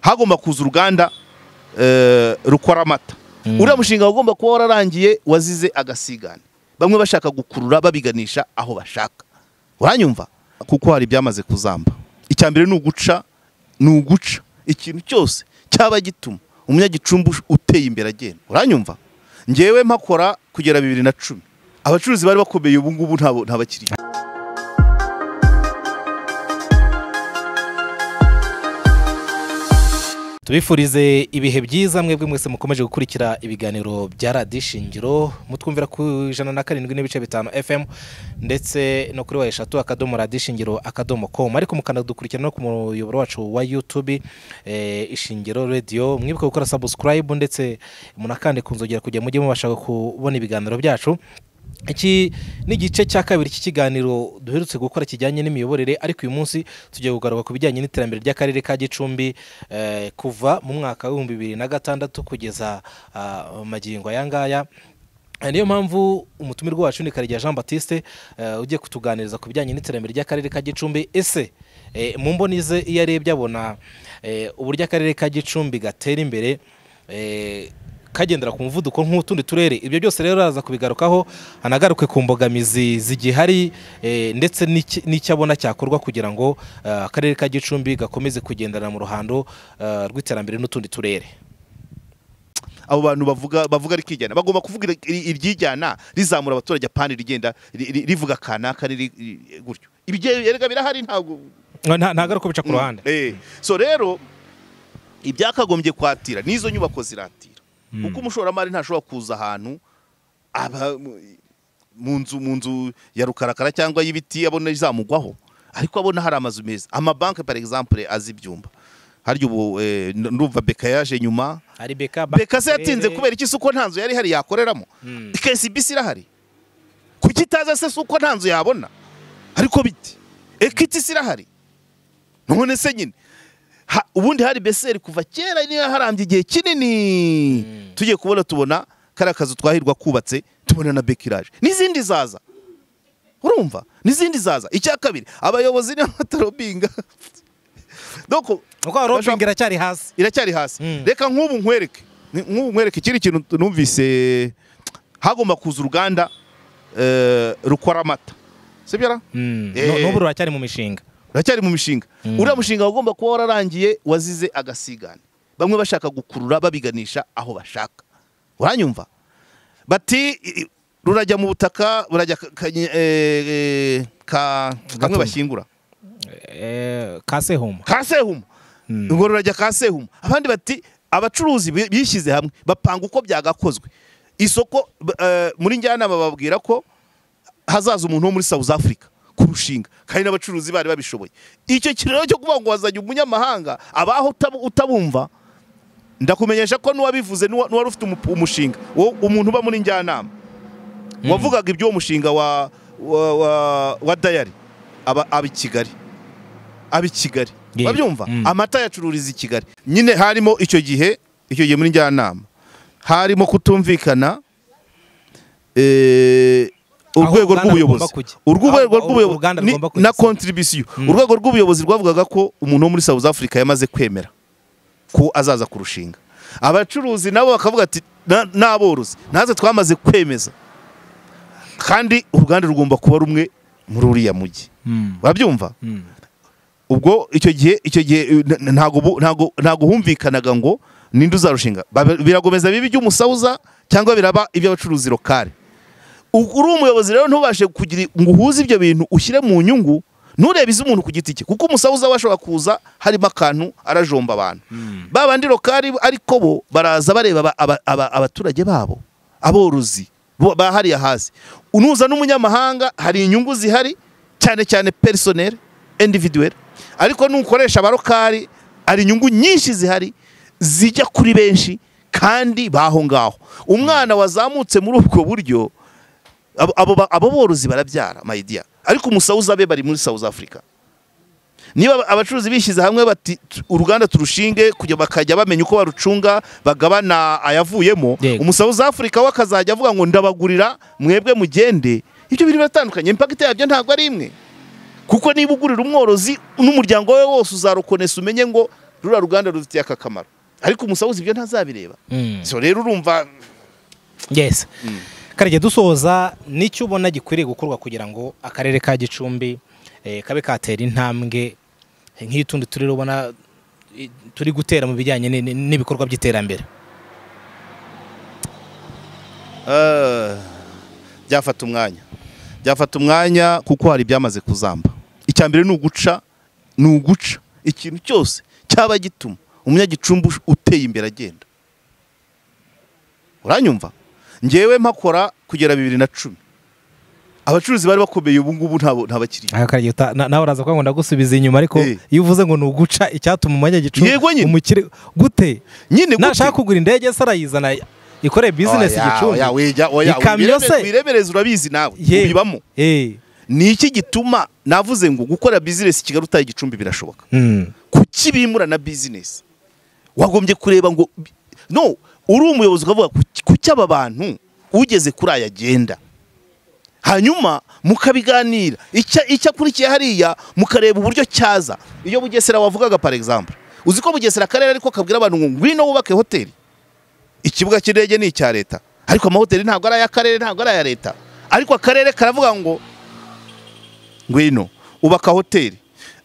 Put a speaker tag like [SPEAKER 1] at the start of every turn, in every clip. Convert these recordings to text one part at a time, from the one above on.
[SPEAKER 1] hagomba kuza uruganda eh, rukora amata uriya mushinga wagomba kuba wararangiye wazize agasigane bamwe bashaka gukurura babiganisha aho bashaka uranyumva kuko hari ibyamaze kuzamba icya mbere ni uguca ni uguca ikintu cyose cyaba gituma umunyagicumbi uteye imbere agenda uranyumva ngewe mpakora kugera bibiri na cumi abacuruzi bari bakomeye ubu ngubu nta nta bakiriya
[SPEAKER 2] tubifurize ibihe byiza mwebwe mwese mukomeje gukurikira ibiganiro bya radiyo shingiro mutwumvira ku ijana na karindwi n'ibice bitanu fm ndetse no kuri wa eshatu akadomo radiyo shingiro akadomo komu ariko mukanadukurikira no ku muyoboro wacu wa yutube eh, ishingiro radiyo mwibuke gukora sabusikarayibu ndetse munakande ku nzogera kugira mujye mubasha kubona ibiganiro byacu iki ni igice cya kabiri cy'ikiganiro duherutse gukora kijyanye n'imiyoborere ariko uyu munsi tugiye kugaruka ku bijyanye n'iterambere ry'akarere ka gicumbi eh, kuva mu mwaka w'ibihumbi bibiri na gatandatu kugeza ah, magingo aya ngaya Eh, niyo mpamvu umutumirwa wacu ni Karegeya Jean Baptiste eh, ugiye kutuganiriza ku bijyanye n'iterambere ry'akarere ka Gicumbi ese eh, mu mboni ze iyo arebye abona eh, uburyo akarere ka Gicumbi gatera imbere eh, kagendera ku muvuduko nk'utundi turere ibyo byose rero araza kubigarukaho anagaruke ku mbogamizi zigihari eh, ndetse n'iki- n'icyo abona cyakorwa kugira ngo eh, akarere ka Gicumbi gakomeze kugendana mu ruhando eh, rw'iterambere n'utundi turere
[SPEAKER 1] abo bantu bavuga bavuga rikijyana bagomba kuvuga iri- iri- iryijyana rizamura abaturage apana rigenda ri- ri- rivuga kanaka riri ri- gutyo ibyo erega birahari ntabwo
[SPEAKER 2] ntagaruka bica ku ruhande
[SPEAKER 1] Eh, so rero ibyakagombye kwatira n'izo nyubako ziratira kuko umushoramari ntashobora kuza ahantu aba mu nzu mu nzu ya rukarakara cyangwa y'ibiti abona izamugwaho ariko abona hari amazu meza amabanki par exemple azi ibyumba harya ubu eh, n- ndumva beka yaje nyuma
[SPEAKER 2] hari beka
[SPEAKER 1] beka se yatinze kubera iki suko nta nzu yari ihari yakoreramo KCBC irahari kuki itaza se suko nta nzu yabona ariko bite equity se irahari none se nyine ha- ubundi hari beseri kuva kera niyo yaharambye igihe kinini tugiye kubona tubona kariya kazu twahirwa kubatse tubona na bekirage n'izindi zaza urumva n'izindi zaza icya kabiri abayobozi niba batarobinga doko
[SPEAKER 2] kuko
[SPEAKER 1] Bashaka-
[SPEAKER 2] rompingi iracyari hasi
[SPEAKER 1] iracyari hasi
[SPEAKER 2] Mm.
[SPEAKER 1] reka nk'ubu nkwereke Ni- nk'ubu nkwereke ikindi kintu numvise hagomba kuza uruganda eh, rukora amata sibyara
[SPEAKER 2] No-
[SPEAKER 1] Eh.
[SPEAKER 2] n'ubu ruracyari mu mishinga
[SPEAKER 1] uracyari mu mishinga
[SPEAKER 2] Mm.
[SPEAKER 1] uriya mushinga wagomba kuba wararangiye wazize agasigane bamwe bashaka gukurura babiganisha aho bashaka uranyumva bati i- i- rurajya mu butaka burajya ka- ka- eh, eh, ka kamwe
[SPEAKER 2] Gatumba.
[SPEAKER 1] bashyingura
[SPEAKER 2] Eh, kasehuma
[SPEAKER 1] ka sehumu ngo rurajya ka sehumu abandi bati abacuruzi bi- bishyize hamwe bapanga uko byagakozwe isoko b- eh, muri njyanama bababwira ko hazaza umuntu wo muri South Africa kurushinga kandi n'abacuruzi bari babishoboye icyo kiraro cyo kuvuga ngo wazanye umunyamahanga abaho utabu- utabumva ndakumenyesha ko n'uwabivuze n'uwa- n'uwari ufite umu- umushinga wo- umuntu uba muri njyanama wavugaga iby'uwo mushinga wa wa, wa, wa dayari aba, aba i Kigali aba i Kigali
[SPEAKER 2] Yego.
[SPEAKER 1] babyumva
[SPEAKER 2] Mm.
[SPEAKER 1] amata yacururiza i Kigali nyine harimo icyo gihe icyo gihe muri njyanama harimo kutumvikana eh, urwego
[SPEAKER 2] uruganda
[SPEAKER 1] rw'ubuyobozi
[SPEAKER 2] rugomba kujya.
[SPEAKER 1] urwego
[SPEAKER 2] Aho- aho
[SPEAKER 1] rw'ubuyobozi
[SPEAKER 2] uruganda
[SPEAKER 1] ni-
[SPEAKER 2] rugomba kujya,
[SPEAKER 1] na
[SPEAKER 2] si-
[SPEAKER 1] contribution urwego rw'ubuyobozi rwavugaga ko umuntu wo muri South Africa yamaze kwemera ko azaza kurushinga abacuruzi nabo bakavuga ati "Na- n'aborozi natwe twamaze kwemeza kandi uruganda rugomba kuba rumwe muri uriya mujyi babyumva ubwo icyo gihe icyo gihe eh, n- n- ntago bu- ntago ntago humvikanaga ngo ninde uzarushinga Bab- biragomeza bibi iby'umusawuza cyangwa biraba iby'abacuruzi lokale U- uri umuyobozi rero ntubashe kugira ngo uhuze ibyo bintu ushyire mu nyungu nturebe iz'umuntu ku giti cye kuko umusahuza we ashobora kuza harimo akantu arajomba abantu ba bandi lokali ariko bo baraza bareba aba- aba- aba- abaturage babo aborozi bo- bahariye hasi unuza n'umunyamahanga hari inyungu zihari cyane cyane personel individuel ariko nukoresha abarokali hari inyungu nyinshi zihari zijya kuri benshi kandi baho ngaho umwana wazamutse muri ubwo buryo abo, abo, ba- abo borozi barabyara my dear ariko umusawuza be bari muri South Africa niba aba- abacuruzi bishyize hamwe bati "Tu- uruganda turushinge kujya bakajya bamenya uko barucunga bagabana ayavuyemo
[SPEAKER 2] Yego.
[SPEAKER 1] umusawuza Africa we akazajya avuga ngo ndabagurira mwebwe mugende ibyo biri biratandukanye impact yabyo ntabwo ari imwe kuko niba ugurira umworozi n'umuryango we wose uzarokonesa umenye ngo ruriya ruganda rufitiye aka kamaro ariko umusahuzi ibyo ntazabireba
[SPEAKER 2] Mm.
[SPEAKER 1] so rero urumva
[SPEAKER 2] yes karege dusoza nicyo ubona gikwiriye gukorwa kugira ngo akarere ka gicumbi eh, kabe katera intambwe nk'iy'utundi turi ubona eh, turi gutera mu bijyanye ni- ni- n'ibikorwa by'iterambere
[SPEAKER 1] Ah, byafata umwanya byafata umwanya kuko hari ibyamaze kuzamba icya mbere ni uguca ni uguca ikintu cyose cyaba gituma umunyagicumbi ush- uteye imbere agenda uranyumva ngewe mpakora kugera bibiri na cumi abacuruzi bari bakomeye ubu ngubu nta nta bakiriya
[SPEAKER 2] Aha, Karege, uta- na- nawe uraza kuvuga ngo ndagusubiza inyuma ariko
[SPEAKER 1] Eh.
[SPEAKER 2] iyo uvuze ngo ni uguca icyatuma umunyagicumbi
[SPEAKER 1] Yego nyine.
[SPEAKER 2] umukire gute
[SPEAKER 1] nyine gute?
[SPEAKER 2] nashaka kugura indege se arayizana ikore bizinesi
[SPEAKER 1] Oya,
[SPEAKER 2] gicumbi
[SPEAKER 1] oya, weja, oya,
[SPEAKER 2] Ikamyo se?
[SPEAKER 1] wiremere- wiremereza urabizi nawe
[SPEAKER 2] Ye.
[SPEAKER 1] ubibamo
[SPEAKER 2] Eh.
[SPEAKER 1] ni iki gituma navuze ngo gukora bizinesi kigali utaye igicumbi birashoboka
[SPEAKER 2] Mm.
[SPEAKER 1] kuki bimura na bizinesi wagombye kureba ngo no uri umuyobozi ukavuga kuki- kuki aba bantu ugeze kuri aya agenda hanyuma mukabiganira icya icyo akurikiye hariya mukareba uburyo cyaza iyo bugesera wavugaga par exemple uzi ko bugesera akarere ariko kabwira abantu ngo ngwino wubake hoteli ikibuga cy'indege ni icya leta ariko amahoteli ntabwo ari ay'akarere ntabwo ari aya leta ariko akarere karavuga ngo ngwino ubaka hoteli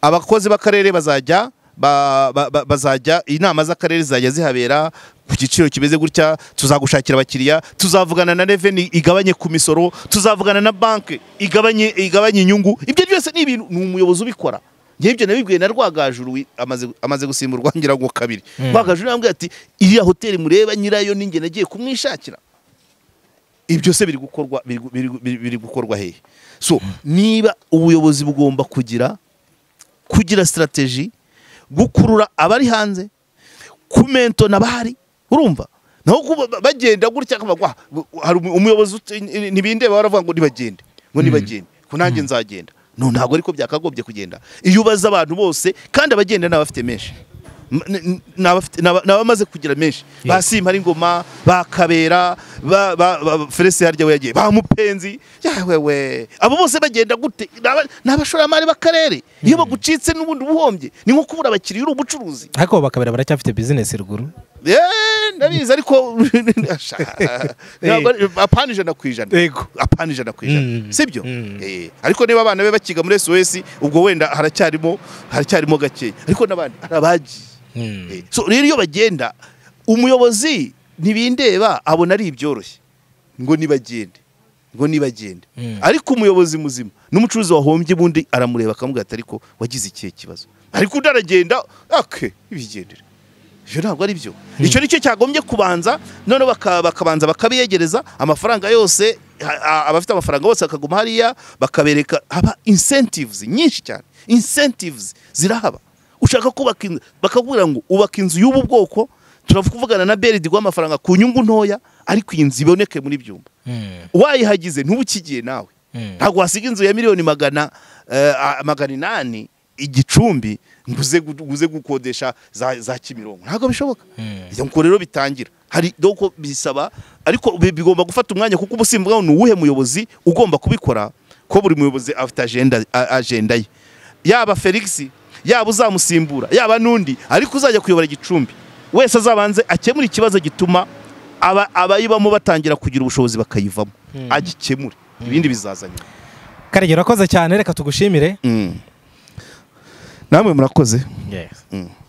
[SPEAKER 1] abakozi b'akarere bazajya ba- ba- ba- bazajya inama z'akarere zizajya zihabera ku giciro kimeze gutya tuzagushakira abakiriya tuzavugana na reveni igabanye ku misoro tuzavugana na banki igabanye igabanye inyungu ibyo byose ni ibintu ni umuyobozi ubikora ngewe ibyo nabibwiye na rwagajuru wi- amaze amaze gusimburwa ngira ngo kabiri
[SPEAKER 2] Mm.
[SPEAKER 1] rwagajuru yambwiye ati iriya hoteli mureba nyirayo ninjye nagiye kumwishakira ibyo se biri gukorwa biri gu- biri gu- biri- biri gukorwa hehe so niba ubuyobozi bugomba kugira kugira sitarateji gukurura abari hanze kumentona abahari urumva naho kuba- ba- bagenda gutya kabagwa hari umu- umuyobozi uti- ni- ntibindeba baravuga ngo nibagende ngo nibagende ko nanjye nzagenda no ntabwo ariko byakagombye kugenda iyo ubaza abantu bose kandi abagenda ni abafite menshi M- n- n- ni abafite- ni aba- ni abamaze kugira menshi
[SPEAKER 2] Yego.
[SPEAKER 1] ba simpari ngoma ba kabera ba- ba- ba- felesi harya we yagiye ba mupenzi yawewe abo bose bagenda gute Ni aba- ni abashoramari b'akarere iyo bagucitse n'ubundi ubuhombye ni nko kubura abakiriya uri umucuruzi
[SPEAKER 2] ariko bakabera baracyafite bizinesi ruguru
[SPEAKER 1] Eee, ndabizi ariko Sha- ntabwo ari- apana ijana ku ijana
[SPEAKER 2] yego
[SPEAKER 1] apana ijana ku
[SPEAKER 2] Mm.
[SPEAKER 1] ijana sibyo
[SPEAKER 2] Mm.
[SPEAKER 1] Eh, ariko niba abana be bakiga muri sos ubwo wenda haracyarimo haracyarimo gakeya ariko n'abandi hari abagiye Eh, so rero iyo bagenda umuyobozi ntibindeba abona ari ibyoroshye ngo nibagende ngo nibagende
[SPEAKER 2] Mm.
[SPEAKER 1] ariko umuyobozi muzima n'umucuruzi wahombye ubundi aramureba akamubwira ati ariko wagize ikihe kibazo ariko undi aragenda ake ibigendera ibyo ntabwo ari byo icyo ni cyo cyagombye kubanza noneho baka- bakabanza bakabiyegereza amafaranga yose a- a- abafite amafaranga bose bakaguma hariya bakabereka haba incentives nyinshi cyane incentives zirahaba ushaka kubaka inzu bakakubwira ngo ubaka inzu y'ubu bwoko turavugana na beridi guha amafaranga ku nyungu ntoya ariko iyi nzu iboneke muri byumba wayihagize ntubukigiye nawe ntabwo wasiga inzu ya miliyoni magana eh, a- magana inani igicumbi ngo uze gu- uze gukodesha za, za kimironko ntabwo bishoboka ibyo ngo rero bitangira hari doko bisaba ariko bi- bigomba gufata umwanya kuko ubusimbuka ni uwuhe muyobozi ugomba kubikora ko buri muyobozi afite agenda a- agenda ye yaba Felix yaba uzamusimbura yaba n'undi ariko uzajya kuyobora igicumbi wese azabanze akemura ikibazo gituma aba- abayibamo batangira kugira ubushobozi bakayivamo agikemure ibindi bizaza nyuma
[SPEAKER 2] karege urakoze cyane reka tugushimire
[SPEAKER 1] Mm. namwe murakoze
[SPEAKER 2] yes
[SPEAKER 1] Mm.